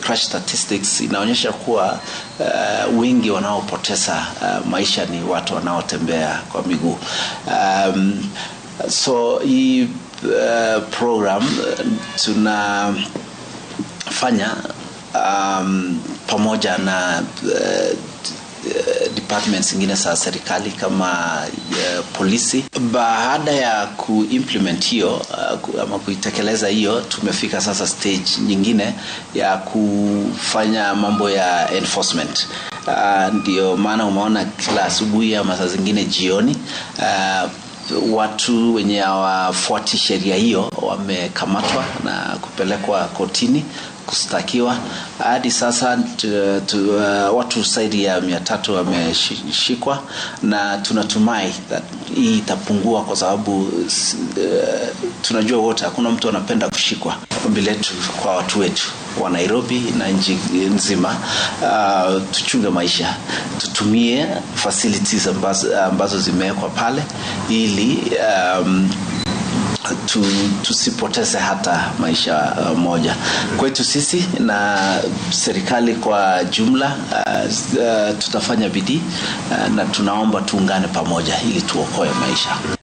crash statistics inaonyesha kuwa uh, wengi wanaopoteza uh, maisha ni watu wanaotembea kwa miguu um, so hii uh, program uh, tunafanya um, pamoja na uh, departments zingine za serikali kama uh, polisi. Baada ya kuimplement hiyo uh, ama kuitekeleza hiyo, tumefika sasa stage nyingine ya kufanya mambo ya enforcement. Uh, ndio maana umeona kila asubuhi ama saa zingine jioni uh, watu wenye hawafuati sheria hiyo wamekamatwa na kupelekwa kotini kustakiwa. Hadi sasa tu, tu, uh, watu zaidi ya mia tatu wameshikwa na tunatumai hii itapungua kwa sababu uh, tunajua wote hakuna mtu anapenda kushikwa. Ombi letu kwa watu wetu wa Nairobi na nchi nzima, uh, tuchunge maisha, tutumie facilities ambazo, ambazo zimewekwa pale ili um, tu, tusipoteze hata maisha uh, moja kwetu sisi na serikali kwa jumla. Uh, uh, tutafanya bidii uh, na tunaomba tuungane pamoja ili tuokoe maisha.